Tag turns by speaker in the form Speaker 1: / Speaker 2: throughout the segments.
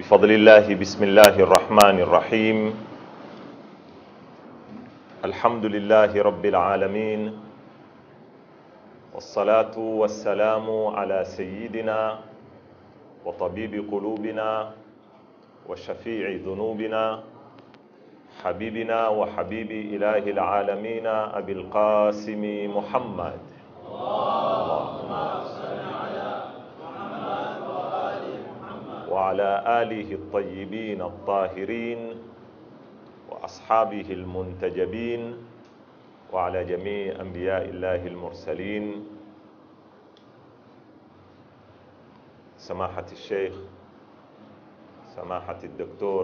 Speaker 1: بفضل الله بسم الله الرحمن الرحيم الحمد لله رب العالمين والصلاة والسلام على سيدنا وطبيب قلوبنا وشفيع ذنوبنا حبيبنا وحبيب إله العالمين أبي القاسم محمد وعلى آله الطيبين الطاهرين وأصحابه المنتجبين وعلى جميع أنبياء الله المرسلين سماحة الشيخ سماحة الدكتور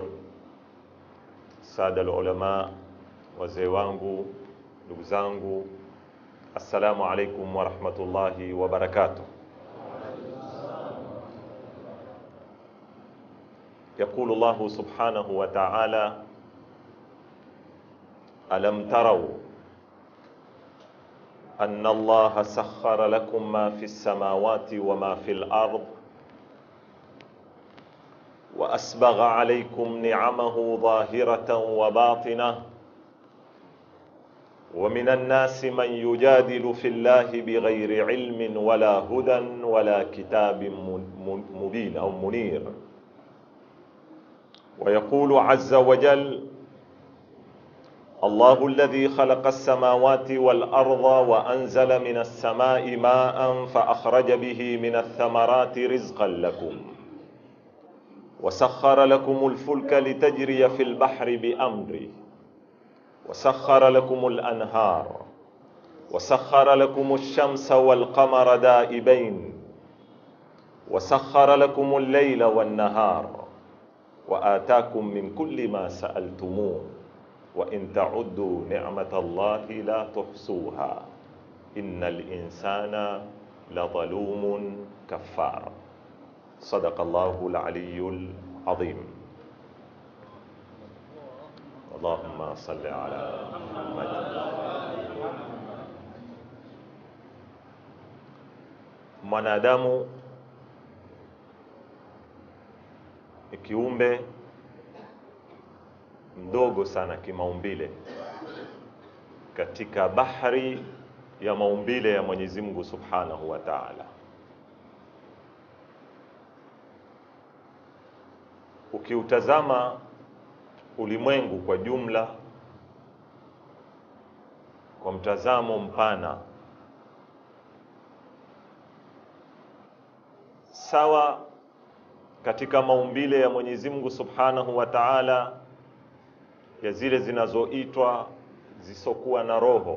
Speaker 1: sada ulama, wazee wangu, ndugu zangu, assalamu alaikum warahmatullahi wabarakatuh. يقول الله سبحانه وتعالى ألم تروا أن الله سخر لكم ما في السماوات وما في الأرض واسبغ عليكم نعمه ظاهره وباطنه ومن الناس من يجادل في الله بغير علم ولا هدى ولا كتاب مبين او منير ويقول عز وجل الله الذي خلق السماوات والارض وانزل من السماء ماء فاخرج به من الثمرات رزقا لكم وسخر لكم الفلك لتجري في البحر بامره وسخر لكم الانهار وسخر لكم الشمس والقمر دائبين وسخر لكم الليل والنهار واتاكم من كل ما سالتموه وان تعدوا نعمه الله لا تحصوها ان الانسان لظلوم كفار صدق الله العلي العظيم اللهم صل على محمد mwanadamu ni kiumbe mdogo sana kimaumbile katika bahari ya maumbile ya Mwenyezi Mungu Subhanahu wa Ta'ala. ukiutazama ulimwengu kwa jumla kwa mtazamo mpana sawa katika maumbile ya Mwenyezi Mungu Subhanahu wa Ta'ala ya zile zinazoitwa zisokuwa na roho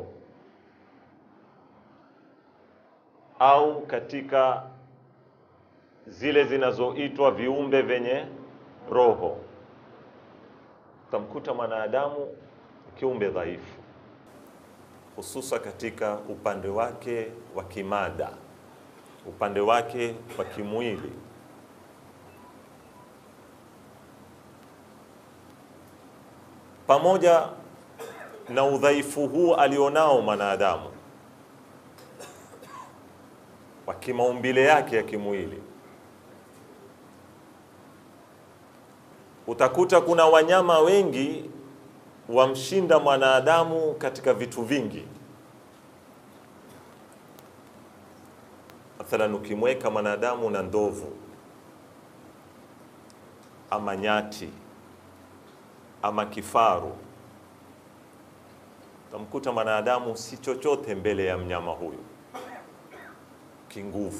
Speaker 1: au katika zile zinazoitwa viumbe vyenye roho utamkuta mwanadamu kiumbe dhaifu, hususa katika upande wake wa kimada, upande wake wa kimwili. Pamoja na udhaifu huu alionao mwanadamu wa kimaumbile yake ya kimwili utakuta kuna wanyama wengi wamshinda mwanadamu katika vitu vingi. Mathalan, ukimweka mwanadamu na ndovu ama nyati ama kifaru, utamkuta mwanadamu si chochote mbele ya mnyama huyu kinguvu.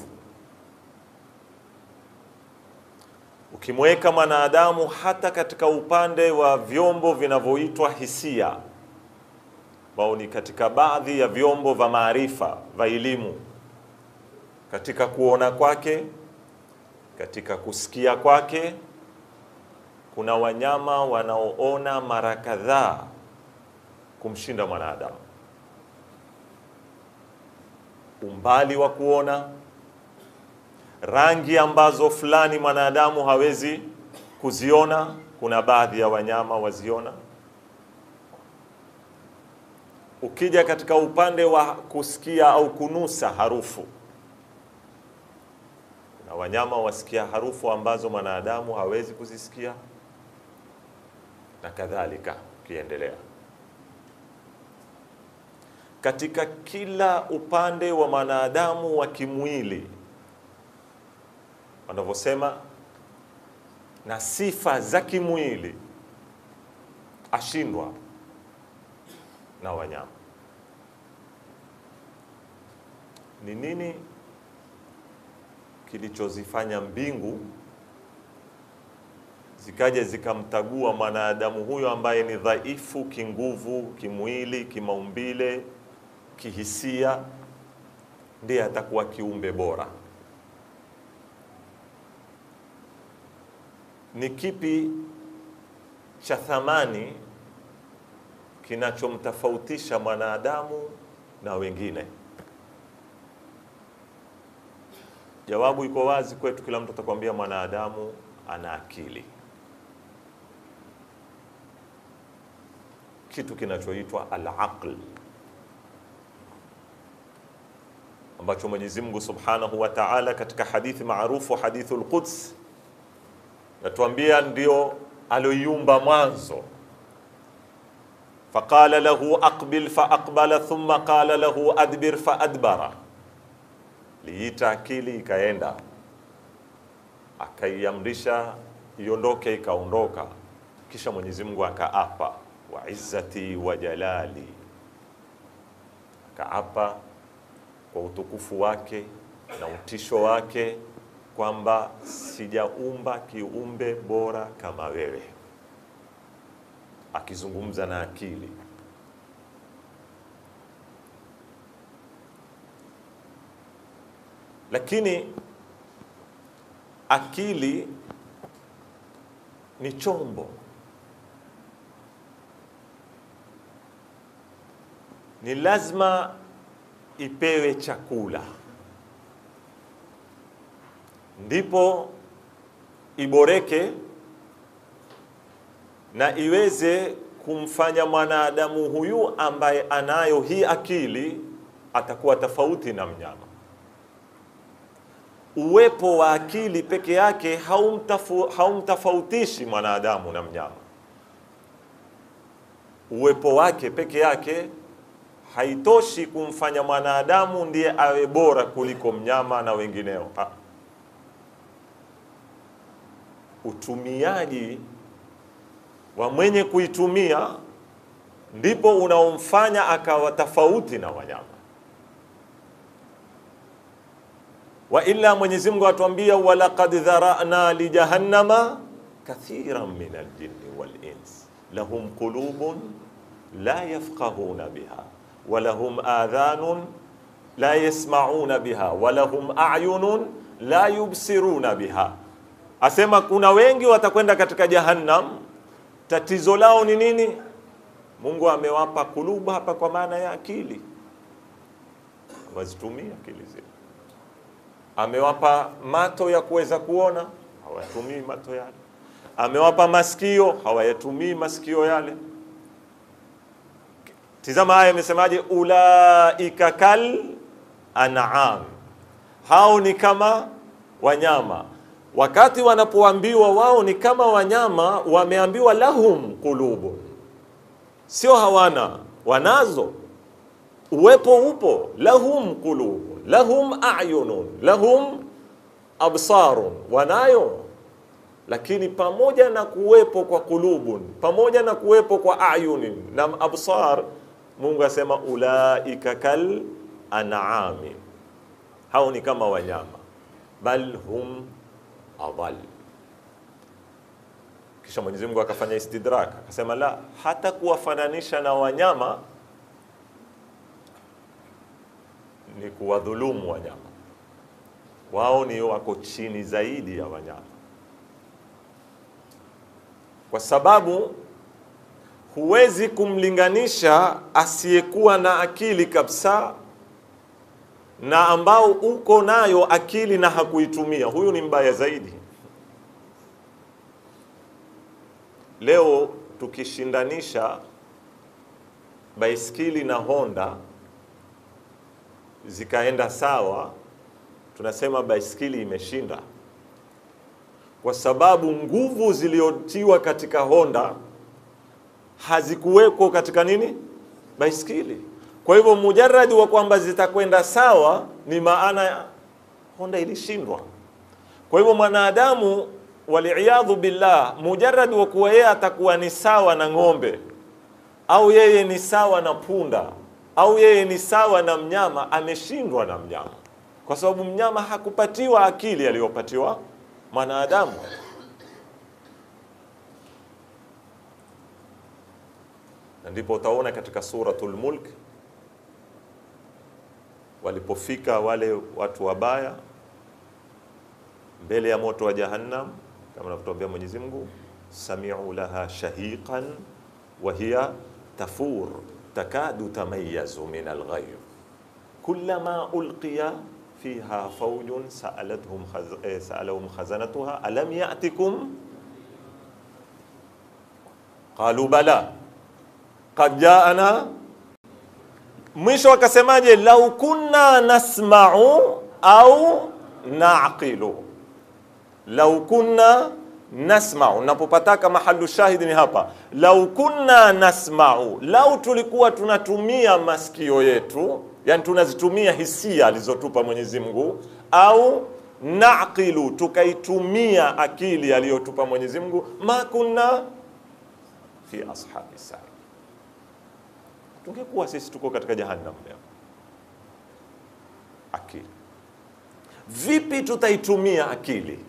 Speaker 1: ukimweka mwanadamu hata katika upande wa vyombo vinavyoitwa hisia, ambao ni katika baadhi ya vyombo vya maarifa vya elimu, katika kuona kwake, katika kusikia kwake, kuna wanyama wanaoona mara kadhaa kumshinda mwanadamu, umbali wa kuona rangi ambazo fulani mwanadamu hawezi kuziona, kuna baadhi ya wanyama waziona. Ukija katika upande wa kusikia au kunusa harufu, na wanyama wasikia harufu ambazo mwanadamu hawezi kuzisikia na kadhalika, ukiendelea katika kila upande wa mwanadamu wa kimwili, wanavyosema na sifa za kimwili, ashindwa na wanyama. Ni nini kilichozifanya mbingu zikaja zikamtagua mwanadamu huyo ambaye ni dhaifu kinguvu, kimwili, kimaumbile, kihisia, ndiye atakuwa kiumbe bora? Ni kipi cha thamani kinachomtofautisha mwanadamu na wengine? Jawabu iko wazi kwetu, kila mtu atakwambia mwanadamu ana akili, kitu kinachoitwa al-aql ambacho Mwenyezi Mungu Subhanahu wa Ta'ala katika hadithi maarufu hadithul Quds natuambia ndio aloiumba mwanzo, faqala lahu aqbil fa aqbala thumma qala lahu adbir fa adbara liita akili ikaenda, akaiamrisha iondoke, ikaondoka. Kisha Mwenyezi Mungu akaapa, wa izzati wa jalali, akaapa kwa utukufu wake na utisho wake kwamba sijaumba kiumbe bora kama wewe, akizungumza na akili lakini akili ni chombo, ni lazima ipewe chakula ndipo iboreke na iweze kumfanya mwanadamu huyu ambaye anayo hii akili atakuwa tofauti na mnyama uwepo wa akili peke yake haumtafu, haumtofautishi mwanadamu na mnyama. Uwepo wake peke yake haitoshi kumfanya mwanadamu ndiye awe bora kuliko mnyama na wengineo. Ha. Utumiaji wa mwenye kuitumia ndipo unaomfanya akawa tofauti na wanyama. wa illa Mwenyezi Mungu atuambia, walaqad dharana li jahannama kathiran min aljinni wal ins lahum qulubun la yafqahuna biha wa lahum adhanun la yasmauna biha wa lahum a'yunun la yubsiruna biha. Asema kuna wengi watakwenda katika jahannam. Tatizo lao ni nini? Mungu amewapa kulubu hapa kwa maana ya akili, wazitumia akili zile amewapa mato ya kuweza kuona, hawayatumii mato yale. Amewapa masikio, hawayatumii masikio yale. Tizama haya amesemaje, ulaika kal an'am, hao ni kama wanyama. Wakati wanapoambiwa wao ni kama wanyama, wameambiwa lahum qulubun, sio hawana, wanazo uwepo upo, lahum qulubun lahum a'yunun lahum absarun, wanayo. Lakini pamoja na kuwepo kwa kulubun, pamoja na kuwepo kwa ayunin na absar, Mungu asema ulaika kal an'ami, hao ni kama wanyama, bal hum adall. Kisha Mwenyezi Mungu akafanya istidrak, akasema la, hata kuwafananisha na wanyama ni kuwadhulumu wanyama. Wao ni wako chini zaidi ya wanyama, kwa sababu huwezi kumlinganisha asiyekuwa na akili kabisa na ambao uko nayo akili na hakuitumia. Huyu ni mbaya zaidi. Leo tukishindanisha baiskeli na Honda zikaenda sawa, tunasema baiskeli imeshinda, kwa sababu nguvu zilizotiwa katika Honda hazikuwekwa katika nini, baiskeli. Kwa hivyo mujaradi wa kwamba zitakwenda sawa ni maana Honda ilishindwa. Kwa hivyo mwanadamu, waliyadhu billah, mujaradi wa kuwa yeye atakuwa ni sawa na ng'ombe au yeye ni sawa na punda au yeye ni sawa na mnyama, ameshindwa na mnyama, kwa sababu mnyama hakupatiwa akili aliyopatiwa mwanadamu. Na ndipo utaona katika Suratul Mulk walipofika wale watu wabaya mbele ya moto wa Jahannam, kama anavyotuambia Mwenyezi Mungu, sami'u laha shahiqan wa hiya tafur takadu tamayazu min alghayr kullama ulqiya fiha fawjun sa'alathum khaz eh, sa'alahum khazanatuha alam ya'tikum qalu bala qad ja'ana mwisho akasemaje lau kunna nasma'u au naqilu lau kunna nasma'u napopataka mahalu shahidi ni hapa lau kunna nasma'u lau tulikuwa tunatumia masikio yetu yani tunazitumia hisia alizotupa Mwenyezi Mungu au naqilu tukaitumia akili aliyotupa Mwenyezi Mungu ma kunna fi ashabi sa'ir tungekuwa sisi tuko katika jahannam leo akili vipi tutaitumia akili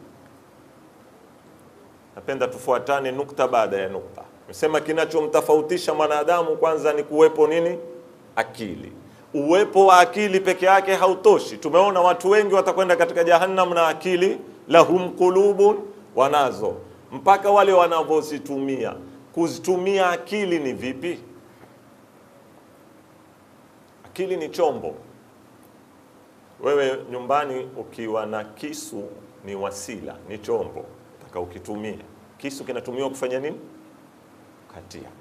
Speaker 1: napenda tufuatane nukta baada ya nukta nimesema kinachomtofautisha mwanadamu kwanza ni kuwepo nini akili uwepo wa akili peke yake hautoshi tumeona watu wengi watakwenda katika jahannam na akili lahum qulubun wanazo mpaka wale wanavyozitumia kuzitumia akili ni vipi akili ni chombo wewe nyumbani ukiwa na kisu ni wasila ni chombo taka ukitumia kisu kinatumiwa kufanya nini katia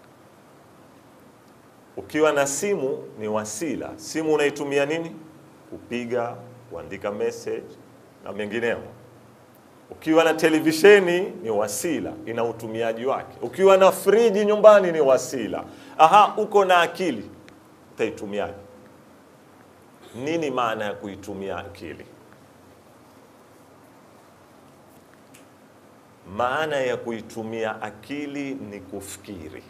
Speaker 1: ukiwa na simu ni wasila simu unaitumia nini kupiga kuandika message na mengineyo ukiwa na televisheni ni wasila ina utumiaji wake ukiwa na friji nyumbani ni wasila aha uko na akili utaitumiaje nini maana ya kuitumia akili maana ya kuitumia akili ni kufikiri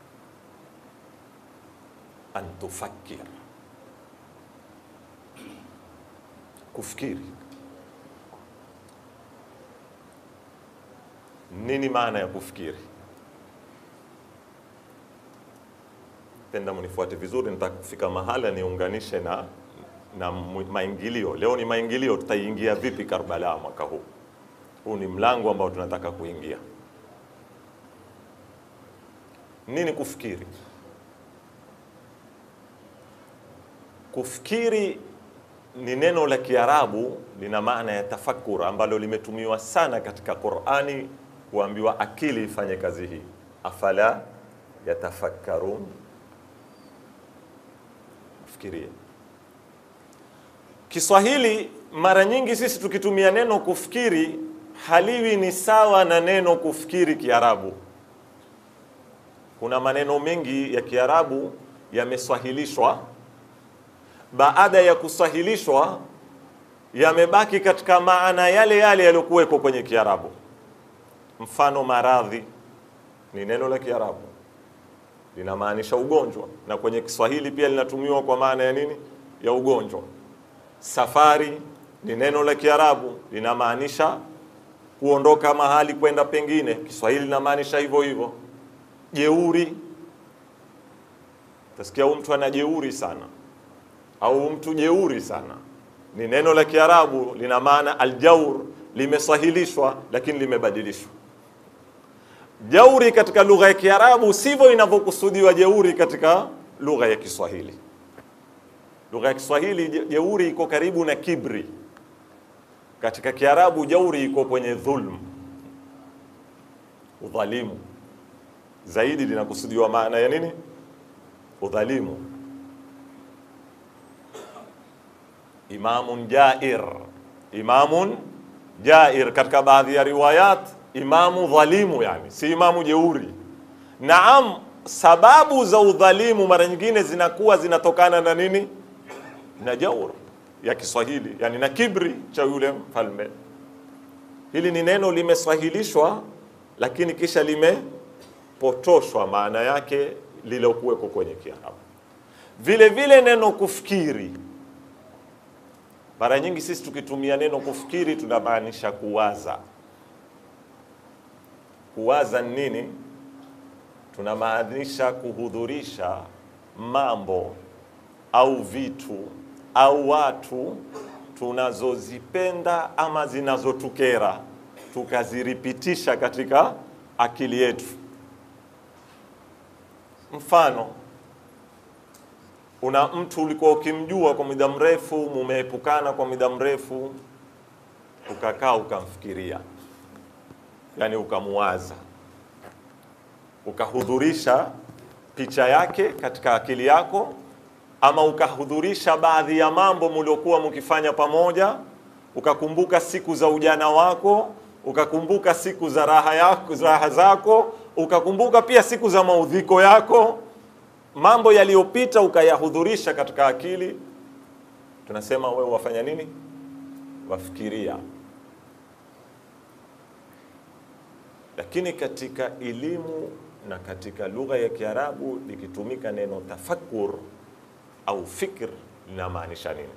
Speaker 1: an tufakir kufikiri nini maana ya kufikiri penda mnifuate vizuri nitaka kufika mahala niunganishe na na maingilio leo ni maingilio tutaingia vipi Karbala mwaka huu huu ni mlango ambao tunataka kuingia nini kufikiri kufikiri ni neno la Kiarabu lina maana ya tafakur ambalo limetumiwa sana katika Qur'ani kuambiwa akili ifanye kazi hii afala yatafakkarun fikiria Kiswahili mara nyingi sisi tukitumia neno kufikiri haliwi ni sawa na neno kufikiri Kiarabu. Kuna maneno mengi ya Kiarabu yameswahilishwa, baada ya kuswahilishwa yamebaki katika maana yale yale yaliyokuweko kwenye Kiarabu. Mfano, maradhi ni neno la Kiarabu linamaanisha ugonjwa, na kwenye Kiswahili pia linatumiwa kwa maana ya nini? Ya ugonjwa. Safari ni neno la Kiarabu linamaanisha kuondoka mahali kwenda pengine. Kiswahili linamaanisha hivyo hivyo. Jeuri, tasikia huyu mtu ana jeuri sana, au mtu jeuri sana, ni neno la Kiarabu lina maana aljaur, limesahilishwa lakini limebadilishwa. Jauri katika lugha ya Kiarabu sivyo inavyokusudiwa jeuri katika lugha ya Kiswahili. Lugha ya Kiswahili jeuri iko karibu na kibri. Katika Kiarabu jauri iko kwenye dhulm, udhalimu. Zaidi linakusudiwa maana ya nini? Udhalimu. Imamun jair, imamun jair, katika baadhi ya riwayat imamu dhalimu, yani si imamu jeuri. Naam, sababu za udhalimu mara nyingine zinakuwa zinatokana na nini? Na jaur ya Kiswahili, yani na kibri cha yule mfalme. Hili ni neno limeswahilishwa, lakini kisha limepotoshwa maana yake lilokuweko kwenye Kiarabu. Vile vile neno kufikiri, mara nyingi sisi tukitumia neno kufikiri tunamaanisha kuwaza. Kuwaza ni nini? Tunamaanisha kuhudhurisha mambo au vitu au watu tunazozipenda ama zinazotukera tukaziripitisha katika akili yetu. Mfano, una mtu ulikuwa ukimjua kwa muda mrefu, mumeepukana kwa muda mrefu, ukakaa ukamfikiria, yani ukamuwaza, ukahudhurisha picha yake katika akili yako, ama ukahudhurisha baadhi ya mambo mliokuwa mkifanya pamoja, ukakumbuka siku za ujana wako, ukakumbuka siku za raha yako, raha zako, ukakumbuka pia siku za maudhiko yako, mambo yaliyopita ukayahudhurisha katika akili. Tunasema wewe wafanya nini? Wafikiria. Lakini katika elimu na katika lugha ya Kiarabu likitumika neno tafakkur au fikr linamaanisha nini?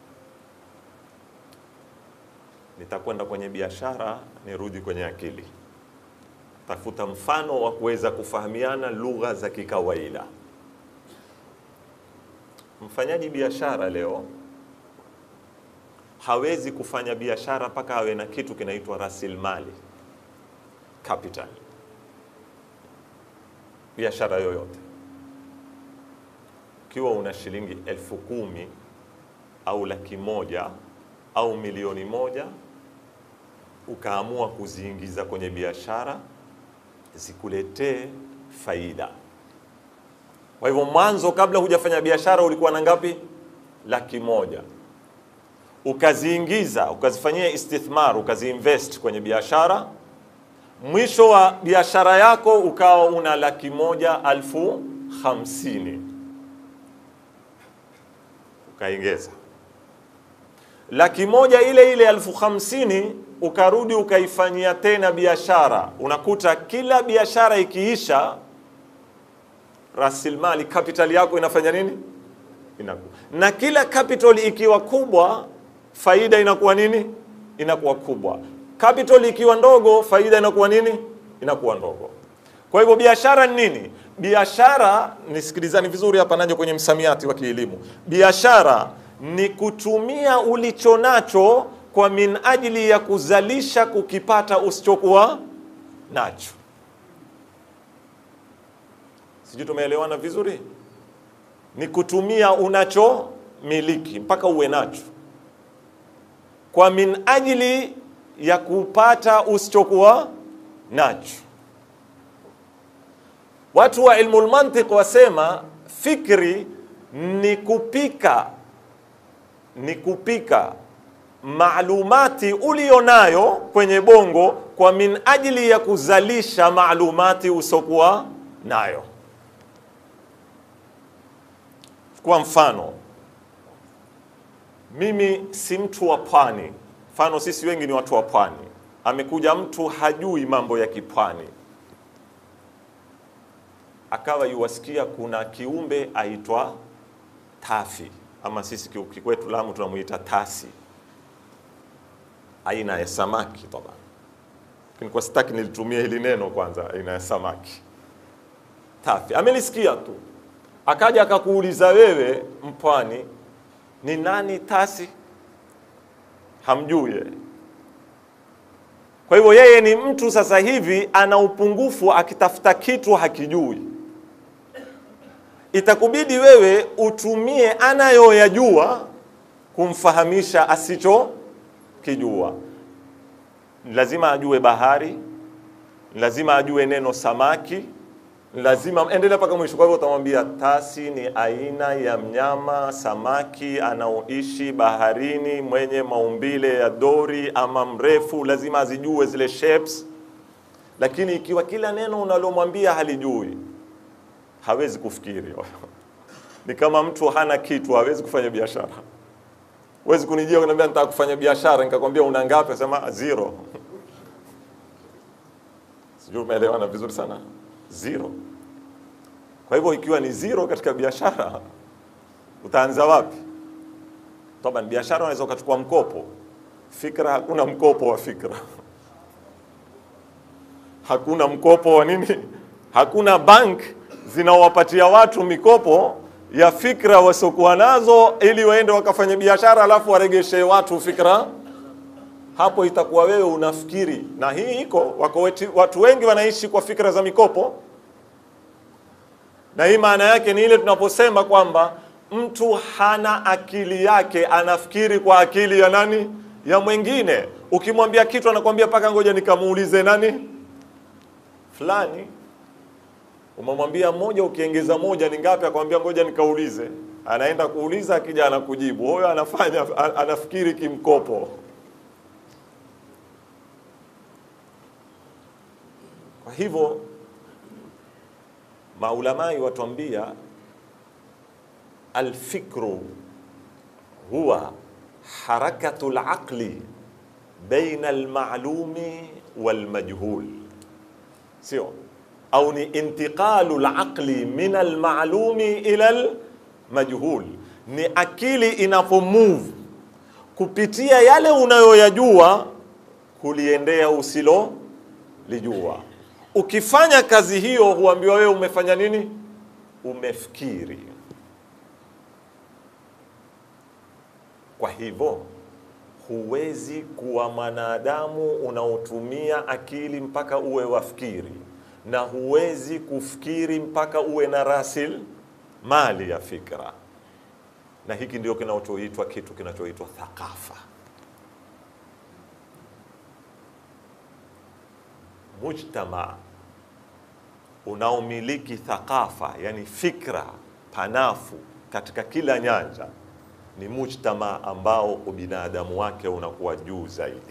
Speaker 1: Nitakwenda kwenye biashara, nirudi kwenye akili. Tafuta mfano wa kuweza kufahamiana lugha za kikawaida. Mfanyaji biashara leo hawezi kufanya biashara mpaka awe na kitu kinaitwa rasilimali capital. Biashara yoyote ukiwa una shilingi elfu kumi au laki moja au milioni moja ukaamua kuziingiza kwenye biashara zikuletee faida. Kwa hivyo mwanzo, kabla hujafanya biashara, ulikuwa na ngapi? Laki moja. Ukaziingiza, ukazifanyia istithmar, ukaziinvest kwenye biashara. Mwisho wa biashara yako ukawa una laki moja alfu hamsini ukaingeza laki moja ile ile elfu hamsini ukarudi ukaifanyia tena biashara. Unakuta kila biashara ikiisha, rasilimali capital yako inafanya nini? Inakuwa na kila capital ikiwa kubwa, faida inakuwa nini? Inakuwa kubwa. Capital ikiwa ndogo, faida inakuwa nini? Inakuwa ndogo. Kwa hivyo biashara ni nini? Biashara, nisikilizani vizuri hapa, naje kwenye msamiati wa kielimu. Biashara ni kutumia ulicho nacho kwa min ajili ya kuzalisha kukipata usichokuwa nacho. Sijui tumeelewana vizuri? Ni kutumia unachomiliki mpaka uwe nacho kwa min ajili ya kupata usichokuwa nacho. Watu wa ilmu lmantiq wasema fikri ni kupika ni kupika maalumati ulionayo kwenye bongo kwa min ajili ya kuzalisha maalumati usokuwa nayo. Kwa mfano, mimi si mtu wa pwani. Mfano, sisi wengi ni watu wa pwani. Amekuja mtu hajui mambo ya kipwani, akawa yuwasikia kuna kiumbe aitwa tafi ama sisi kikwetu Lamu tunamuita tasi, aina ya samaki toba. Lakini kwa sitaki nilitumia hili neno kwanza, aina ya samaki tafi. Amelisikia tu, akaja akakuuliza wewe, mpwani, ni nani tasi? Hamjui yeye. Kwa hivyo yeye ni mtu sasa hivi ana upungufu, akitafuta kitu hakijui itakubidi wewe utumie anayoyajua kumfahamisha asicho kijua. Lazima ajue bahari, lazima ajue neno samaki, lazima endelea mpaka mwisho. Kwa hivyo utamwambia tasi ni aina ya mnyama samaki anaoishi baharini mwenye maumbile ya dori ama mrefu, lazima azijue zile shapes. Lakini ikiwa kila neno unalomwambia halijui, hawezi kufikiri. Ni kama mtu hana kitu, hawezi kufanya biashara. Huwezi kunijia kuniambia nataka kufanya biashara, nikakwambia una ngapi? Nasema zero. Sijui umeelewana vizuri sana zero. Kwa hivyo ikiwa ni zero katika biashara, utaanza wapi? Toba, ni biashara, unaweza ukachukua mkopo. Fikra, hakuna mkopo wa fikra, hakuna mkopo wa nini, hakuna bank zinawapatia watu mikopo ya fikra wasiokuwa nazo, ili waende wakafanya biashara, alafu waregeshe watu fikra hapo itakuwa wewe unafikiri, na hii iko wako weti, watu wengi wanaishi kwa fikra za mikopo, na hii maana yake ni ile tunaposema kwamba mtu hana akili yake, anafikiri kwa akili ya nani? Ya mwingine. Ukimwambia kitu anakwambia paka ngoja nikamuulize nani fulani. Umemwambia moja, ukiongeza moja ni ngapi? Akwambia ngoja nikaulize. Anaenda kuuliza, akija anakujibu. Huyo anafanya anafikiri kimkopo. Kwa hivyo maulamai watuambia alfikru huwa harakatu laqli baina almalumi walmajhul, sio au ni intiqalu laqli min almalumi ila almajhul, ni akili inapomove kupitia yale unayoyajua kuliendea usilo lijua. Ukifanya kazi hiyo, huambiwa wewe umefanya nini? Umefikiri. Kwa hivyo huwezi kuwa mwanadamu unaotumia akili mpaka uwe wafikiri, na huwezi kufikiri mpaka uwe na rasil mali ya fikra, na hiki ndio kinachoitwa kitu kinachoitwa thakafa. Mujtama unaomiliki thakafa, yani fikra panafu katika kila nyanja, ni mujtama ambao ubinadamu wake unakuwa juu zaidi,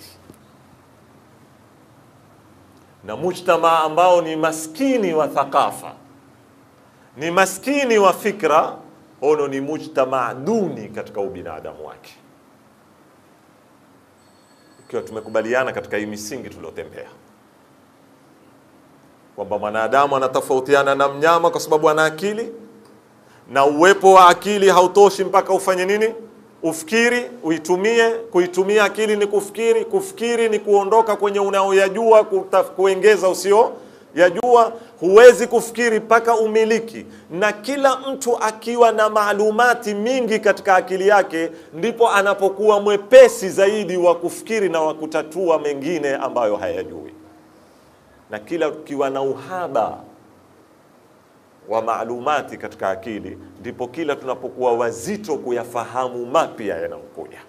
Speaker 1: na mujtama ambao ni maskini wa thakafa, ni maskini wa fikra, ono ni mujtama duni katika ubinadamu wake. Ikiwa tumekubaliana katika hii misingi tuliotembea kwamba mwanadamu anatofautiana na mnyama kwa sababu ana akili, na uwepo wa akili hautoshi mpaka ufanye nini? Ufikiri, uitumie. Kuitumia akili ni kufikiri, kufikiri ni kuondoka kwenye unaoyajua kuengeza usio yajua. Huwezi kufikiri mpaka umiliki, na kila mtu akiwa na maalumati mingi katika akili yake, ndipo anapokuwa mwepesi zaidi wa kufikiri na wa kutatua mengine ambayo hayajui na kila ukiwa na uhaba wa maalumati katika akili, ndipo kila tunapokuwa wazito kuyafahamu mapya yanayokuja.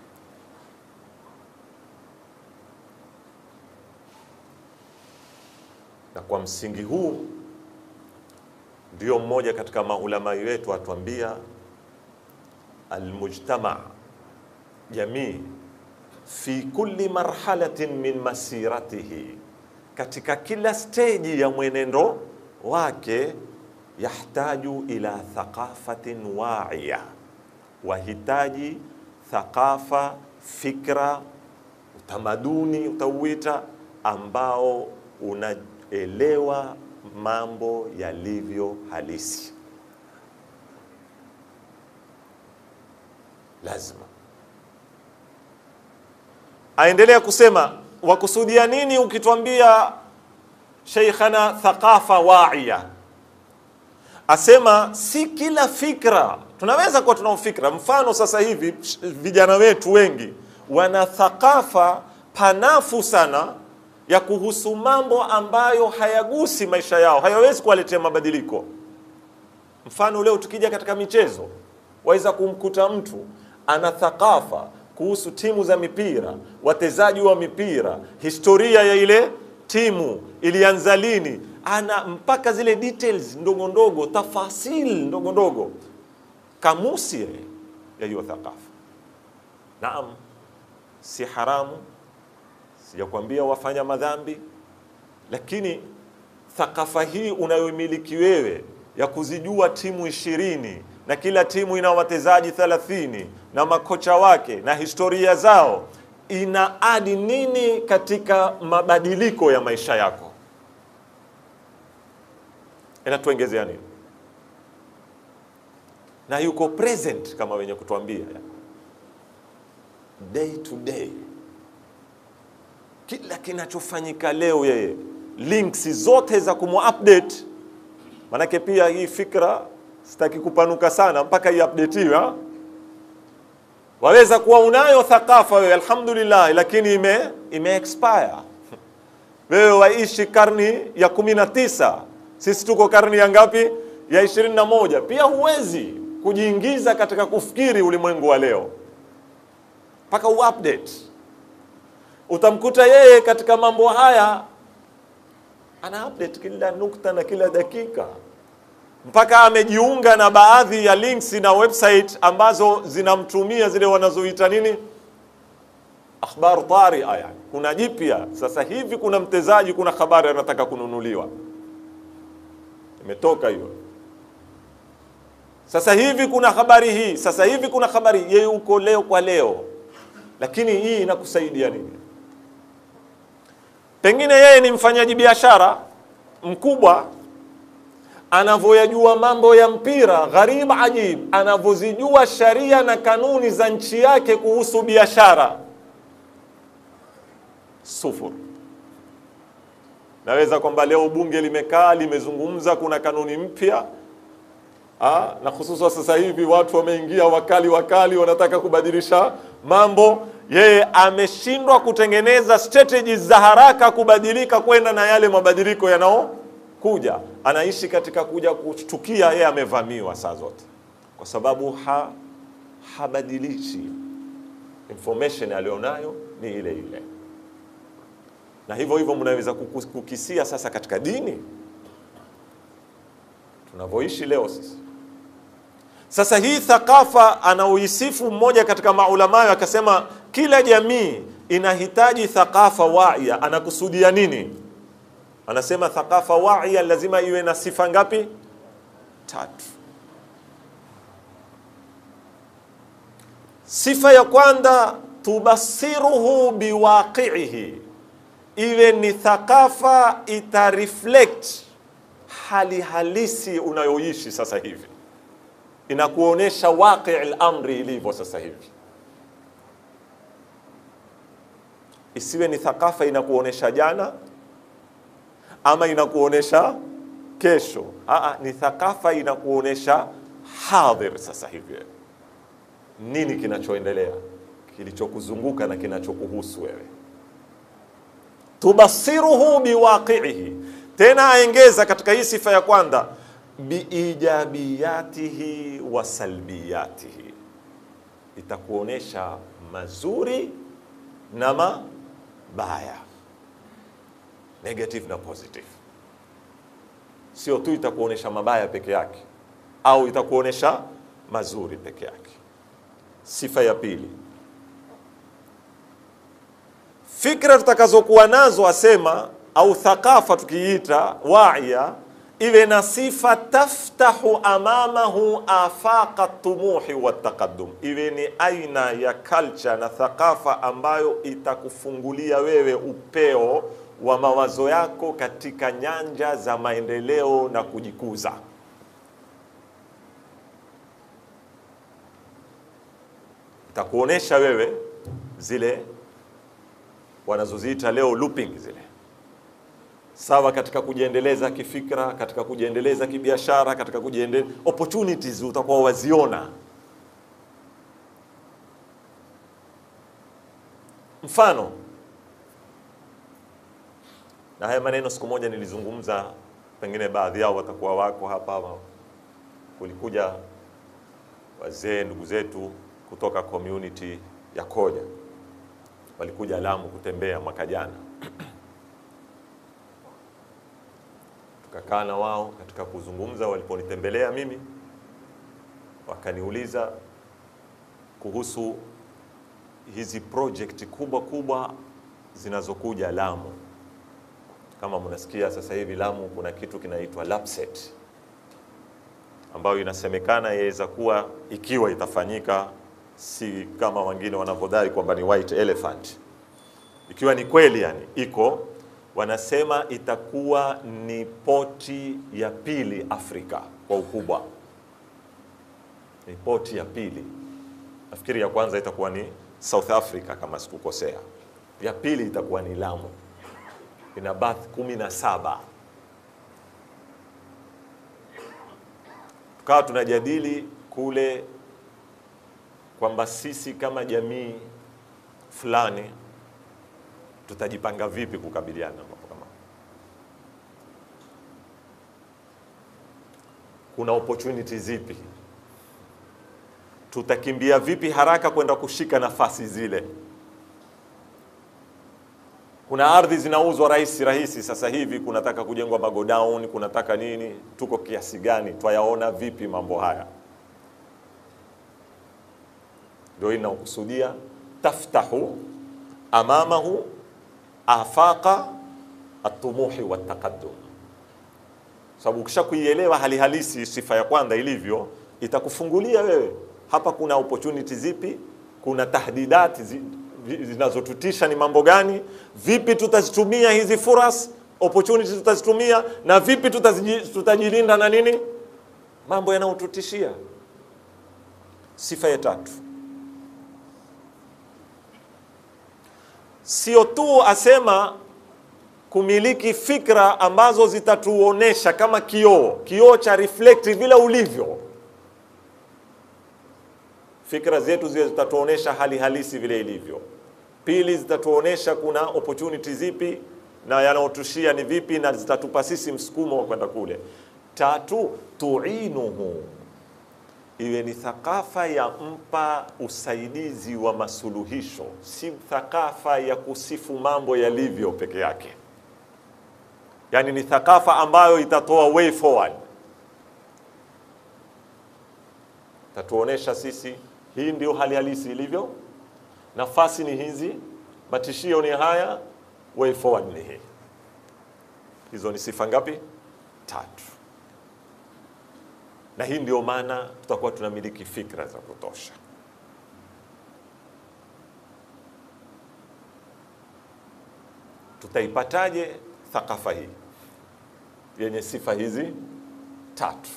Speaker 1: Na kwa msingi huu ndio mmoja katika maulama wetu atuambia, almujtama, jamii, fi kulli marhalatin min masiratihi katika kila steji ya mwenendo wake, yahtaju ila thaqafatin wa'iya, wahitaji thaqafa, fikra, utamaduni utauita, ambao unaelewa mambo yalivyo halisi. Lazima aendelea kusema wakusudia nini ukitwambia sheikhana thaqafa waia? Asema si kila fikra tunaweza kuwa tunao fikra. Mfano sasa hivi vijana wetu wengi wana thaqafa panafu sana ya kuhusu mambo ambayo hayagusi maisha yao, hayawezi kuwaletea mabadiliko. Mfano leo tukija katika michezo, waweza kumkuta mtu ana thaqafa kuhusu timu za mipira, wachezaji wa mipira, historia ya ile timu ilianza lini, ana mpaka zile details ndogo ndogo, tafasil ndogo ndogo, kamusi ya hiyo thakafa. Naam, si haramu, sijakwambia wafanya madhambi, lakini thakafa hii unayomiliki wewe ya kuzijua timu ishirini na kila timu ina wachezaji thelathini na makocha wake na historia zao, ina adi nini katika mabadiliko ya maisha yako? Inatuongezea nini? Na yuko present kama wenye kutuambia day to day, kila kinachofanyika leo, yeye links zote za kumu-update. Manake pia hii fikra sitaki kupanuka sana mpaka iupdateiwe. Waweza kuwa unayo thakafa wewe, alhamdulillah, lakini ime, ime expire. Wewe waishi karni ya kumi na tisa, sisi tuko karni ya ngapi? Ya ishirini na moja. Pia huwezi kujiingiza katika kufikiri ulimwengu wa leo mpaka uupdate. Utamkuta yeye katika mambo haya ana update kila nukta na kila dakika, mpaka amejiunga na baadhi ya links na website ambazo zinamtumia zile wanazoita nini, akhbar taria. Yani kuna jipya sasa hivi, kuna mtezaji, kuna habari anataka kununuliwa, imetoka hiyo sasa hivi, kuna habari hii, sasa hivi kuna habari, yeye uko leo kwa leo. Lakini hii inakusaidia nini? Pengine yeye ni mfanyaji biashara mkubwa, anavyoyajua mambo ya mpira, gharib ajib, anavyozijua sharia na kanuni za nchi yake kuhusu biashara, sufur. Naweza kwamba leo bunge limekaa limezungumza, kuna kanuni mpya Ha, na hususan sasa hivi watu wameingia wakali wakali, wanataka kubadilisha mambo. Yeye ameshindwa kutengeneza strategies za haraka kubadilika kwenda na yale mabadiliko yanayokuja. Anaishi katika kuja kushtukia yeye amevamiwa saa zote, kwa sababu ha, habadilishi information alionayo ni ile ile. Na hivyo hivyo mnaweza kukisia sasa katika dini tunavyoishi leo sisi sasa hii thakafa anaoisifu mmoja katika maulamayo akasema, kila jamii inahitaji thakafa waia. Anakusudia nini? Anasema thakafa waia lazima iwe na sifa ngapi? Tatu. Sifa ya kwanza, tubasiruhu biwaqiihi, iwe ni thakafa ita reflect hali halisi unayoishi sasa hivi inakuonesha waqi al-amri ilivyo sasa hivi. Isiwe ni thakafa inakuonesha jana ama inakuonesha kesho. Aa, ni thakafa inakuonesha hadhir sasa hivi, nini kinachoendelea, kilichokuzunguka na kinachokuhusu wewe. Tubasiruhu biwaqiihi. Tena aengeza katika hii sifa ya kwanza biijabiyatihi wa salbiyatihi, itakuonesha mazuri na mabaya, negative na positive. Sio tu itakuonesha mabaya peke yake au itakuonesha mazuri peke yake. Sifa ya pili, fikra tutakazokuwa nazo, asema au thakafa tukiita waia iwe na sifa taftahu amamahu afaqa tumuhi wa taqaddum, iwe ni aina ya culture na thakafa ambayo itakufungulia wewe upeo wa mawazo yako katika nyanja za maendeleo na kujikuza. Itakuonesha wewe zile wanazoziita leo looping zile sawa katika kujiendeleza kifikra, katika kujiendeleza kibiashara, katika kujiendeleza opportunities utakuwa waziona. Mfano, na haya maneno siku moja nilizungumza, pengine baadhi yao watakuwa wako hapa hapa. Kulikuja wazee ndugu zetu kutoka community ya Koja, walikuja Lamu kutembea mwaka jana tukakaa na wao katika kuzungumza. Waliponitembelea mimi, wakaniuliza kuhusu hizi project kubwa kubwa zinazokuja Lamu. Kama mnasikia sasa hivi Lamu kuna kitu kinaitwa LAPSSET ambayo inasemekana yaweza kuwa ikiwa itafanyika, si kama wengine wanavyodai kwamba ni white elephant, ikiwa ni kweli yani iko, wanasema itakuwa ni poti ya pili Afrika kwa ukubwa, ni poti ya pili. Nafikiri ya kwanza itakuwa ni South Africa kama sikukosea, ya pili itakuwa ni Lamu, ina bath kumi na saba. Tukawa tunajadili kule kwamba sisi kama jamii fulani tutajipanga vipi kukabiliana na mambo kama kuna opportunity zipi, tutakimbia vipi haraka kwenda kushika nafasi zile. Kuna ardhi zinauzwa rahisi rahisi sasa hivi, kunataka kujengwa magodown, kunataka nini, tuko kiasi gani, twayaona vipi mambo haya? Ndio inaokusudia taftahu amamahu afaqa atumuhi wataqaddum, sababu ukisha kuielewa hali halisi, sifa ya kwanza ilivyo, itakufungulia wewe hapa kuna opportunity zipi, kuna tahdidati zi, zinazotutisha ni mambo gani, vipi tutazitumia hizi furas opportunity tutazitumia, na vipi tutaziji- tutajilinda na nini mambo yanayotutishia. Sifa ya tatu sio tu asema kumiliki fikra ambazo zitatuonesha kama kioo, kioo cha reflect vile ulivyo. Fikra zetu zile zitatuonesha hali halisi vile ilivyo. Pili, zitatuonesha kuna opportunity zipi na yanaotushia ni vipi, na zitatupa sisi msukumo wa kwenda kule. Tatu, tuinuhu iwe ni thakafa ya mpa usaidizi wa masuluhisho, si thakafa ya kusifu mambo yalivyo peke yake. Yani ni thakafa ambayo itatoa way forward, tatuonesha sisi hii ndio hali halisi ilivyo, nafasi ni hizi, matishio ni haya, way forward ni hii. Hizo ni sifa ngapi? Tatu na hii ndio maana tutakuwa tunamiliki fikra za kutosha. Tutaipataje thakafa hii yenye sifa hizi tatu?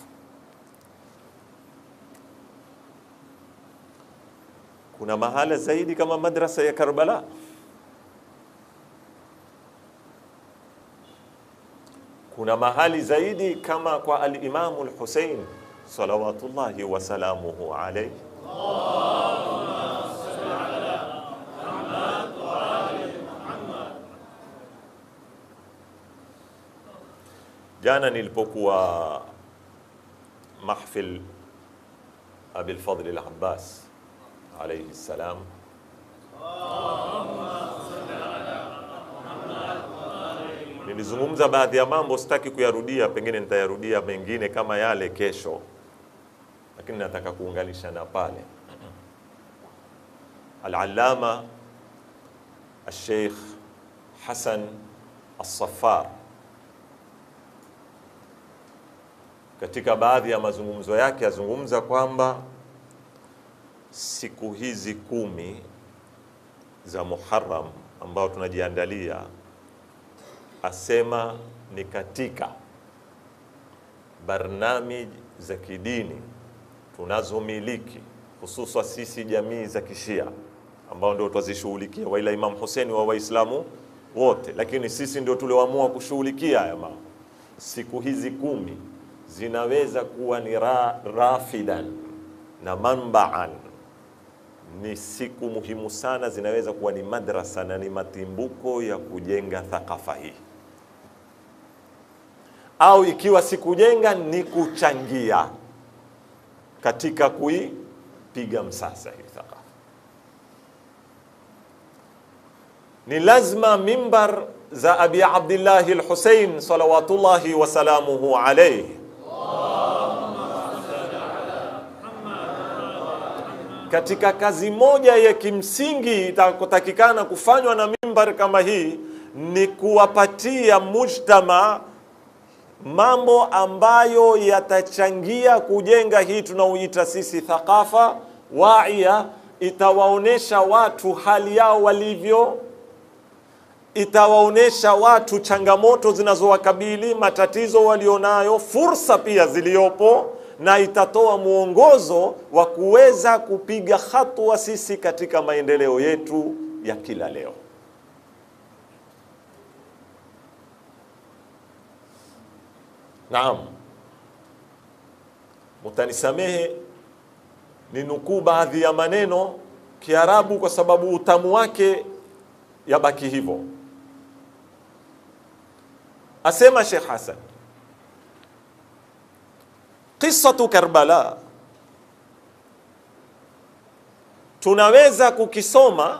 Speaker 1: Kuna mahala zaidi kama madrasa ya Karbala, kuna mahali zaidi kama kwa al-Imamu al-Hussein salawatullahi wasalamuhu alaihi. Jana nilipokuwa mahfil Abil Fadl al-Abbas alayhi salam, nilizungumza baadhi ya mambo, sitaki kuyarudia, pengine nitayarudia mengine kama yale kesho lakini nataka kuunganisha na pale Al-Allama Al-Sheikh Hassan Al-Saffar katika baadhi ya mazungumzo yake azungumza kwamba siku hizi kumi za Muharram ambao tunajiandalia, asema ni katika barnamij za kidini tunazomiliki hususa sisi jamii za Kishia ambao ndio twazishughulikia, waila Imam Hussein wa Waislamu wote, lakini sisi ndio tulioamua kushughulikia haya mambo. Siku hizi kumi zinaweza kuwa ni ra, rafidan na manbaan, ni siku muhimu sana, zinaweza kuwa ni madrasa na ni matimbuko ya kujenga thakafa hii, au ikiwa si kujenga ni kuchangia katika kuipiga msasa hii thakafa. Ni lazima mimbar za Abi Abdillahi al-Husayn salawatullahi wasalamuhu alayhi. Katika kazi moja ya kimsingi itakotakikana kufanywa na mimbar kama hii ni kuwapatia mujtama mambo ambayo yatachangia kujenga hii tunaoita sisi thaqafa waia, itawaonesha watu hali yao walivyo, itawaonesha watu changamoto zinazowakabili, matatizo walionayo, fursa pia ziliyopo, na itatoa mwongozo wa kuweza kupiga hatua sisi katika maendeleo yetu ya kila leo. Naam, mutanisamehe ni nukuu baadhi ya maneno Kiarabu kwa sababu utamu wake yabaki hivyo. Asema Sheikh Hassan, qissatu Karbala tunaweza kukisoma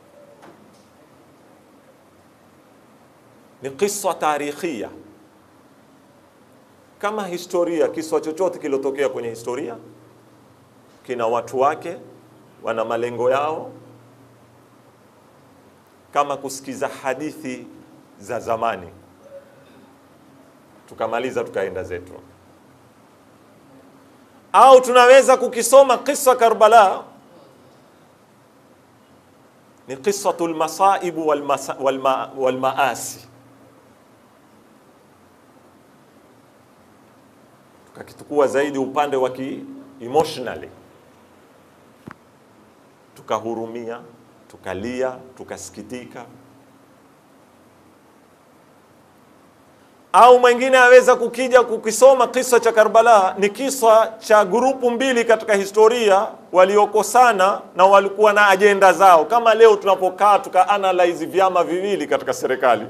Speaker 1: ni qissa tarikhia kama historia. Kiswa chochote kilotokea kwenye historia kina watu wake, wana malengo yao, kama kusikiza hadithi za zamani tukamaliza tukaenda zetu, au tunaweza kukisoma kisa Karbala ni qisatu lmasaibu walmaasi walma, walma tukakitukua zaidi upande wa ki emotionally, tukahurumia, tukalia, tukasikitika. Au mwingine aweza kukija kukisoma kisa cha Karbala, ni kisa cha grupu mbili katika historia waliokosana na walikuwa na ajenda zao, kama leo tunapokaa tuka analyze vyama viwili katika serikali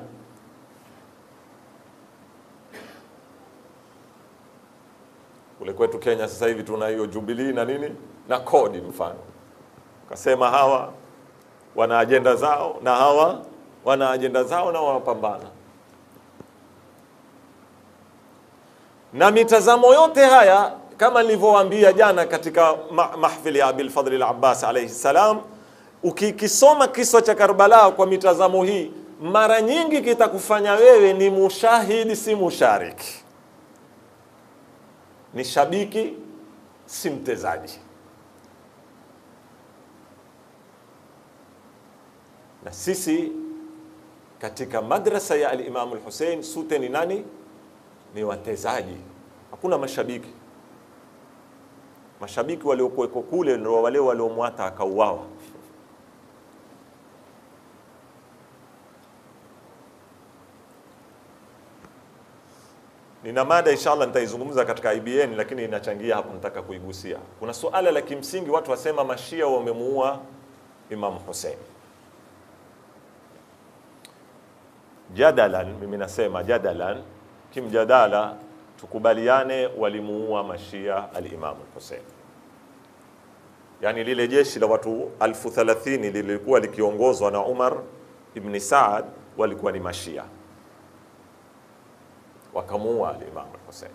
Speaker 1: kule kwetu Kenya sasa hivi tuna hiyo Jubilee na nini na kodi, mfano kasema hawa wana ajenda zao na hawa wana ajenda zao na wanapambana, na mitazamo yote haya kama nilivyowaambia jana katika ma mahfili ya Abil Fadhl al-Abbas alayhi salam, ukikisoma kisa cha Karbala kwa mitazamo hii, mara nyingi kitakufanya wewe ni mushahidi, si mushariki ni shabiki si mtezaji. Na sisi katika madrasa ya al-Imam al-Hussein sute ni nani? Ni watezaji, hakuna mashabiki. Mashabiki waliokuweko kule ndio wale waliomwata akauawa. Nina mada inshallah nitaizungumza katika IBN, lakini inachangia hapo, nataka kuigusia. Kuna suala la kimsingi, watu wasema mashia wamemuua Imam Hussein. Jadalan, mimi nasema jadalan, kimjadala, tukubaliane, walimuua mashia al-Imam Hussein. Yani lile jeshi la watu alfu thalathini lilikuwa likiongozwa na Umar ibn Saad, walikuwa ni mashia wakamuua al-Imam al-Hussein.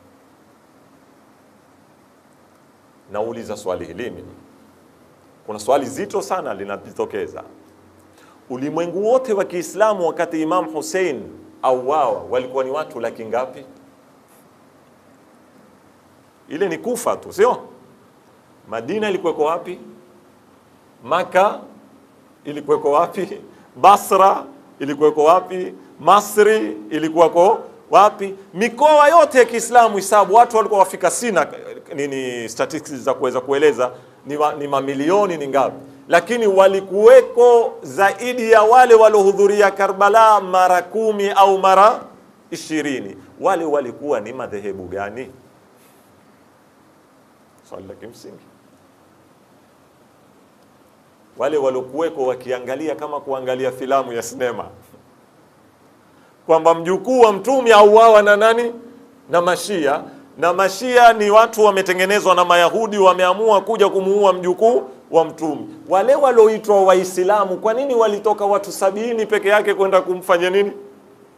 Speaker 1: Nauliza swali hili mimi, kuna swali zito sana linajitokeza. Ulimwengu wote wa Kiislamu wakati Imam Hussein auawa walikuwa ni watu laki ngapi? Ile ni Kufa tu, sio? Madina ilikuweko wapi? Maka ilikuweko wapi? Basra ilikuweko wapi? Masri ilikuwako wapi? Mikoa yote ya Kiislamu hisabu, watu walikuwa wafika, sina nini statistics za kuweza kueleza ni, wa, ni mamilioni ni ngapi, lakini walikuweko zaidi ya wale waliohudhuria Karbala mara kumi au mara ishirini. Wale walikuwa ni madhehebu gani? Swali la kimsingi. Wale waliokuweko wakiangalia kama kuangalia filamu ya sinema kwamba mjukuu wa mtume auawa na nani? Na Mashia. Na Mashia ni watu wametengenezwa na Mayahudi, wameamua kuja kumuua mjukuu wa mtume. Wale walioitwa Waislamu, kwa nini walitoka watu sabini peke yake kwenda kumfanya nini?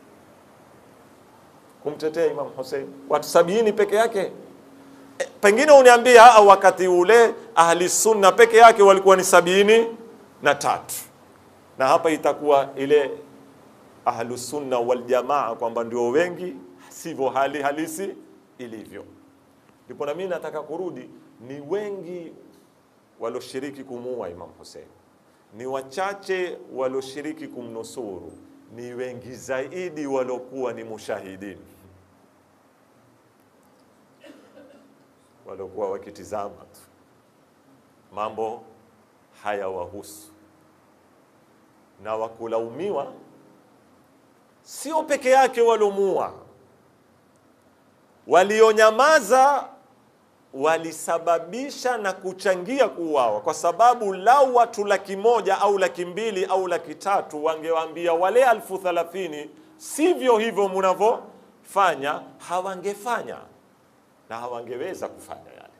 Speaker 1: kumtetea Imam Hussein, watu sabini peke yake. E, pengine uniambia au wakati ule ahli sunna peke yake walikuwa ni sabini na tatu, na hapa itakuwa ile ahlu sunna wal jamaa kwamba ndio wengi, sivyo hali halisi ilivyo. Ndipo na mimi nataka kurudi, ni wengi walioshiriki kumuua Imam Hussein, ni wachache walioshiriki kumnusuru, ni wengi zaidi waliokuwa ni mushahidini, waliokuwa wakitizama tu mambo haya wahusu na wakulaumiwa sio peke yake waliomuua, walionyamaza walisababisha na kuchangia kuuawa, kwa sababu lau watu laki moja au laki mbili au laki tatu wangewaambia wale alfu thalathini sivyo hivyo mnavyofanya, hawangefanya na hawangeweza kufanya yale,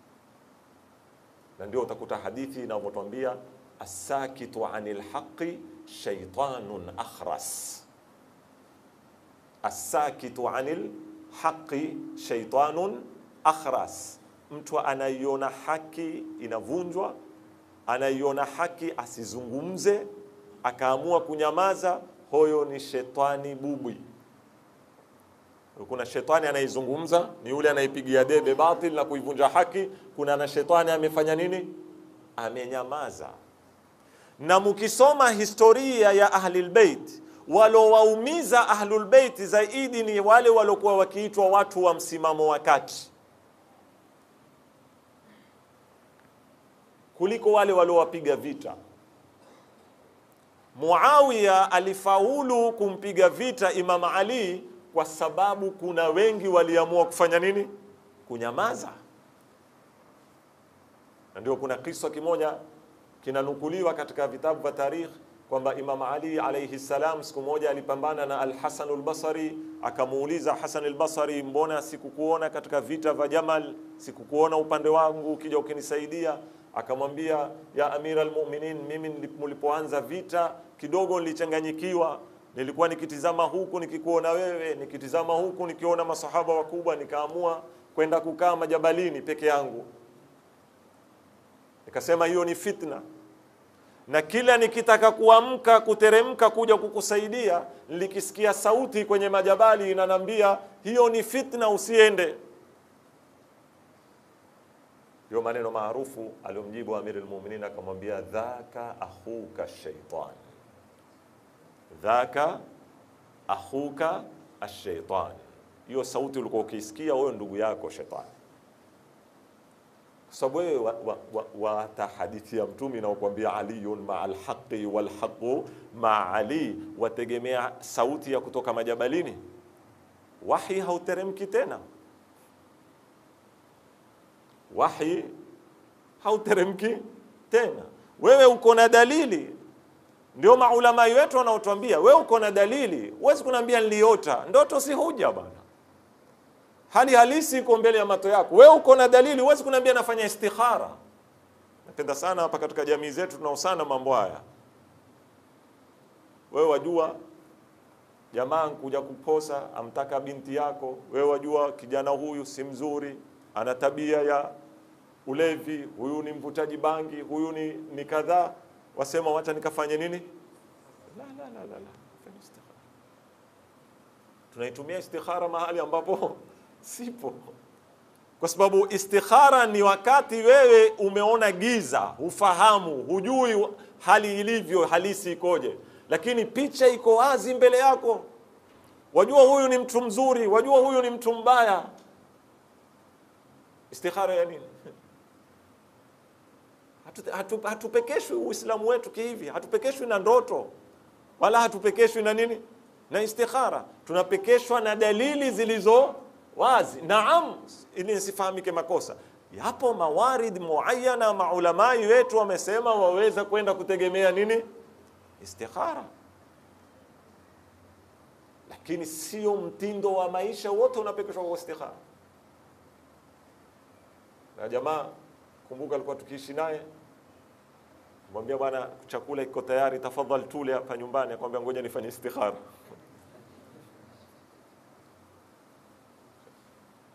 Speaker 1: na ndio utakuta hadithi inavyotwambia asakitu anil haqi shaitanun akhras asakitu anil haqi shaitanun akhras, mtu anaiona haki inavunjwa, anaiona haki asizungumze, akaamua kunyamaza, huyo ni shetani bubwi. Kuna shetani anaizungumza, ni yule anaipigia debe batil na kuivunja haki. Kuna na shetani amefanya nini? Amenyamaza. Na mukisoma historia ya Ahlul Bait walowaumiza Ahlul Bait zaidi ni wale waliokuwa wakiitwa watu wa msimamo wa kati kuliko wale waliowapiga vita. Muawiya alifaulu kumpiga vita Imam Ali kwa sababu kuna wengi waliamua kufanya nini? Kunyamaza. Na ndio kuna kisa kimoja kinanukuliwa katika vitabu vya tarikh kwamba Imam Ali alayhi salam siku moja alipambana na Al-Hasan al-Basri, akamuuliza Hasan al-Basri, mbona sikukuona katika vita vya Jamal, sikukuona upande wangu ukija ukinisaidia? Akamwambia, ya Amira al-Mu'minin, mimi mlipoanza vita kidogo nilichanganyikiwa, nilikuwa nikitizama huku nikikuona wewe, nikitizama huku nikiona masahaba wakubwa, nikaamua kwenda kukaa majabalini peke yangu. Nikasema hiyo ni fitna na kila nikitaka kuamka kuteremka kuja kukusaidia, nilikisikia sauti kwenye majabali inanambia hiyo ni fitna, usiende. Hiyo maneno maarufu aliyomjibu Amir al-Mu'minin akamwambia, dhaka akhuka shaitan, dhaka akhuka ashaitan. Hiyo sauti ulikuwa ukiisikia wewe, ndugu yako shetani kwa sababu wewe wata hadithi ya Mtume inaokuambia aliyun maa alhaqi walhaqu maa ali, wategemea sauti ya kutoka majabalini. Wahi hauteremki tena, wahi hauteremki tena. Wewe uko na dalili, ndio maulama wetu wanaotuambia wewe uko na dalili. Huwezi kuniambia niliota. Ndoto si huja bana hali halisi iko mbele ya macho yako. Wewe uko na dalili, huwezi kuniambia nafanya istikhara. Napenda sana hapa katika jamii zetu tunaosana mambo haya. Wewe wajua jamaa kuja kuposa, amtaka binti yako, wewe wajua kijana huyu si mzuri, ana tabia ya ulevi, huyu ni mvutaji bangi, huyu ni, ni kadhaa, wasema wacha nikafanye nini? La, la, la, la, la. Tunaitumia istikhara mahali ambapo sipo, kwa sababu istikhara ni wakati wewe umeona giza, hufahamu, hujui hali ilivyo halisi ikoje, lakini picha iko wazi mbele yako. Wajua huyu ni mtu mzuri, wajua huyu ni mtu mbaya. Istikhara ya nini? Hatupekeshwi hatu, hatu Uislamu wetu kihivi, hatupekeshwi na ndoto wala hatupekeshwi na nini na istikhara, tunapekeshwa na dalili zilizo wazi. Naam, ili nisifahamike makosa, yapo mawarid muayana, maulamai wetu wamesema waweza kwenda kutegemea nini istikhara, lakini sio mtindo wa maisha wote unapekeshwa kwa istikhara. Na jamaa kumbuka, alikuwa tukiishi naye mwambia bwana, chakula iko tayari, tafadhali tule hapa nyumbani. Akamwambia ngoja nifanye istikhara.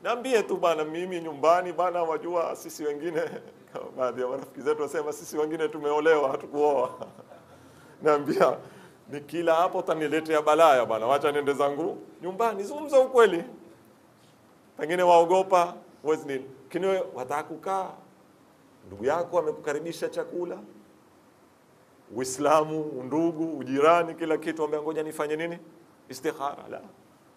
Speaker 1: Naambie tu bana, mimi nyumbani bana, wajua sisi wengine kama baadhi ya marafiki zetu wasema sisi wengine tumeolewa hatukuoa. Naambia nikila hapo utaniletea balaya bana, wacha niende zangu nyumbani. Zungumza ukweli, pengine waogopa huwezi nini, lakini wewe wataka kukaa, ndugu yako amekukaribisha chakula, Uislamu, undugu, ujirani, kila kitu, ambia ngoja nifanye nini, istikhara. La,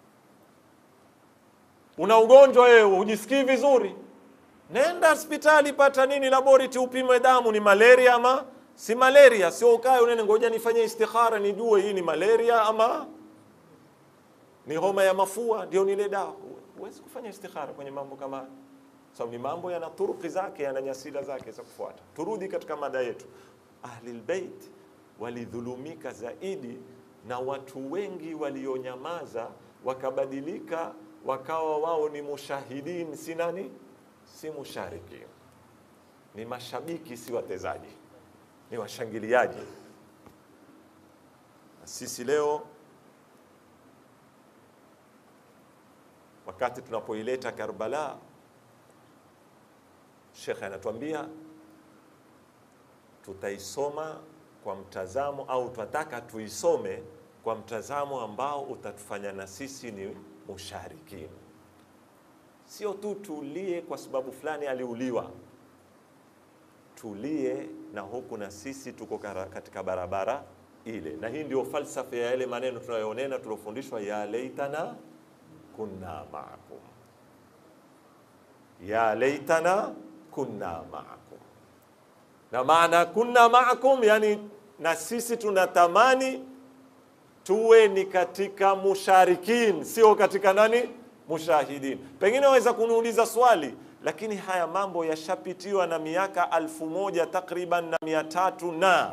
Speaker 1: una ugonjwa wewe, hujisikii vizuri, nenda hospitali, pata nini, laboratory, upime damu, ni malaria ama si malaria. Sio ukae unene, ngoja nifanye istikhara nijue hii ni malaria ama ni homa ya mafua, ndio nile dawa. Huwezi kufanya istikhara kwenye mambo kama haya, sababu ni mambo yana turuki zake, yana nyasila zake za kufuata. Turudi katika mada yetu. Ahlul Bait walidhulumika zaidi na watu wengi walionyamaza wakabadilika wakawa wao ni mushahidin, si nani, si mushariki, ni mashabiki, si watezaji, ni washangiliaji. Na sisi leo wakati tunapoileta Karbala, Shekhe anatuambia tutaisoma kwa mtazamo au tunataka tuisome kwa mtazamo ambao utatufanya na sisi ni musharikin, sio tu tulie kwa sababu fulani aliuliwa, tulie na huku na sisi tuko katika barabara ile. Na hii ndio falsafa ya yale maneno tunayonena tuliofundishwa, ya laitana kunna maakum, ya laitana kunna maakum na maana kunna maakum, yani na sisi tunatamani tuwe ni katika musharikin, sio katika nani, mushahidin. Pengine waweza kuniuliza swali, lakini haya mambo yashapitiwa na miaka alfu moja takriban na mia tatu na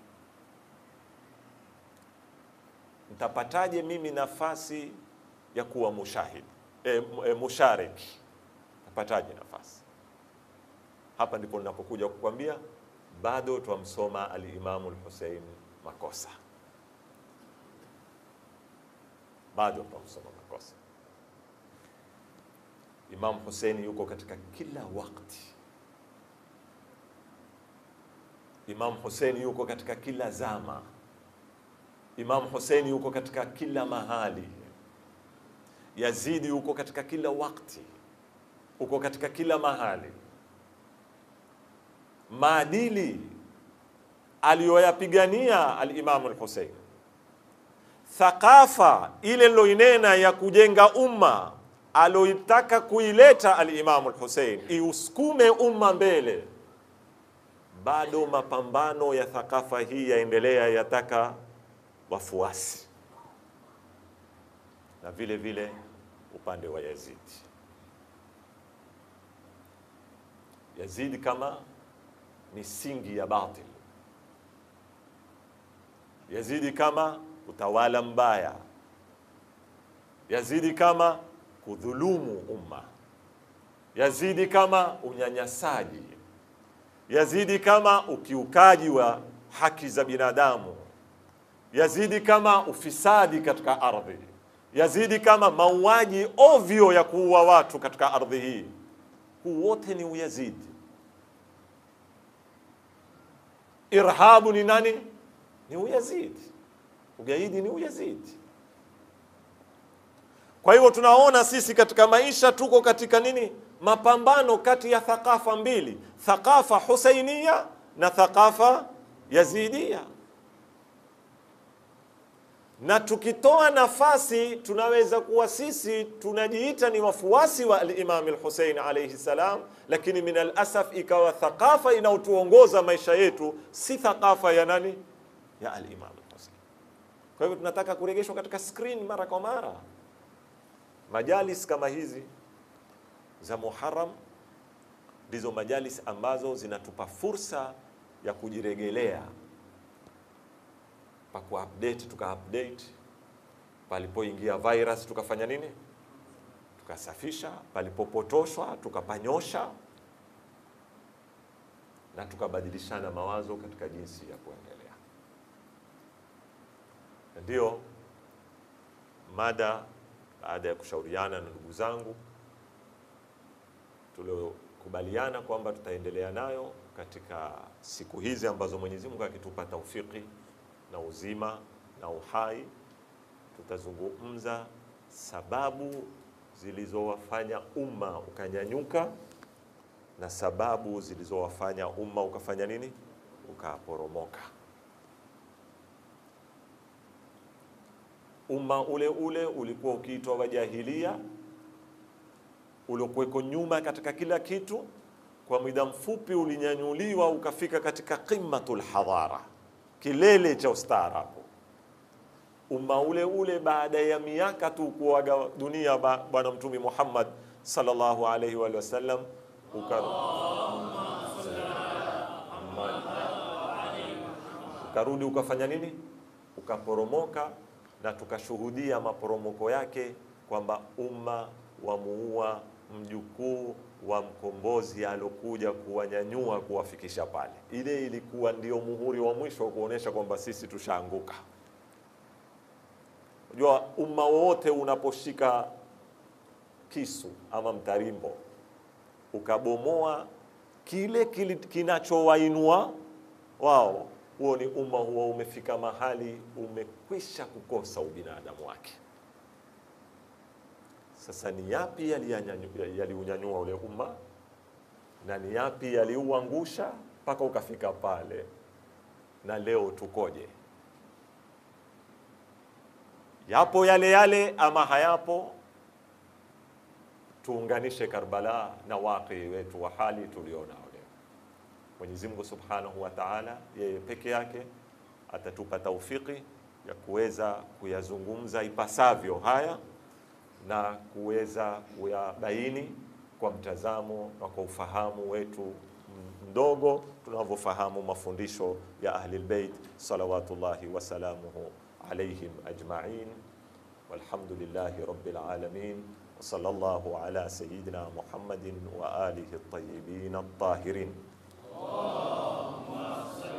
Speaker 1: ntapataje mimi nafasi ya kuwa mushahid e, e, musharik? Napataje nafasi? Hapa ndipo ninapokuja kukwambia bado twamsoma alimamu Lhusein makosa, bado twamsoma makosa. Imamu Huseini yuko katika kila wakati, Imamu Huseini yuko katika kila zama, Imamu Huseini yuko katika kila mahali, Yazidi yuko katika kila wakati, uko katika kila mahali maadili aliyoyapigania alimamu Alhusein, thakafa ile niloinena ya kujenga umma aloitaka kuileta alimamu Alhusein iusukume umma mbele, bado mapambano ya thakafa hii yaendelea, yataka wafuasi, na vile vile upande wa Yazidi. Yazidi kama misingi ya batil, yazidi kama utawala mbaya, yazidi kama kudhulumu umma, yazidi kama unyanyasaji, yazidi kama ukiukaji wa haki za binadamu, yazidi kama ufisadi katika ardhi, yazidi kama mauaji ovyo ya kuua watu katika ardhi hii. Huu wote ni uyazidi. Irhabu ni nani? Ni uyazidi. Ugaidi ni uyazidi. Kwa hivyo tunaona sisi katika maisha tuko katika nini? Mapambano kati ya thakafa mbili, thakafa husainia na thakafa yazidia. Na tukitoa nafasi, tunaweza kuwa sisi tunajiita ni wafuasi wa al-Imam al-Hussein alayhi salam, lakini min al-asaf ikawa thakafa inaotuongoza maisha yetu si thakafa ya nani? Ya al-Imam al-Hussein. Kwa hivyo tunataka kurejeshwa katika screen mara kwa mara. Majalis kama hizi za Muharram ndizo majalis ambazo zinatupa fursa ya kujiregelea pa kuupdate, tuka update palipoingia virus tukafanya nini, tukasafisha, palipopotoshwa tukapanyosha, na tukabadilishana mawazo katika jinsi ya kuendelea. Ndio mada baada ya kushauriana na ndugu zangu tuliokubaliana kwamba tutaendelea nayo katika siku hizi ambazo Mwenyezi Mungu akitupa taufiki na uzima na uhai, tutazungumza sababu zilizowafanya umma ukanyanyuka na sababu zilizowafanya umma ukafanya nini, ukaporomoka. Umma ule ule ulikuwa ukiitwa wajahilia, uliokuweko nyuma katika kila kitu, kwa muda mfupi ulinyanyuliwa ukafika katika qimmatul hadhara, kilele cha ustaarabu. Umma ule ule baada ya miaka tu kuaga dunia Bwana Mtume Muhammad sallallahu alaihi wa sallam uka ukarudi ukafanya nini? Ukaporomoka, na tukashuhudia maporomoko yake kwamba umma wamuua mjukuu wa mkombozi alokuja kuwanyanyua kuwafikisha pale. Ile ilikuwa ndio muhuri wa mwisho wa kuonesha kwamba sisi tushaanguka. Unajua, umma wote unaposhika kisu ama mtarimbo ukabomoa kile kinachowainua wao, huo ni umma huo umefika mahali umekwisha kukosa ubinadamu wake. Sasa ni yapi yaliunyanyua ule umma na ni yapi yaliuangusha mpaka ukafika pale, na leo tukoje? Yapo yale yale ama hayapo? Tuunganishe Karbala na waqi wetu wa hali tulionao leo. Mwenyezi Mungu Subhanahu wa Ta'ala, yeye peke yake atatupa taufiki ya kuweza kuyazungumza ipasavyo haya na kuweza kuyabaini kwa mtazamo na kwa ufahamu wetu mdogo tunavyofahamu mafundisho ya Ahlul Bait salawatullahi wasalamuhu alaihim ajma'in walhamdulillahi rabbil alamin wa sallallahu ala sayyidina Muhammadin wa alihi at-tayyibin at-tahirin. Allahumma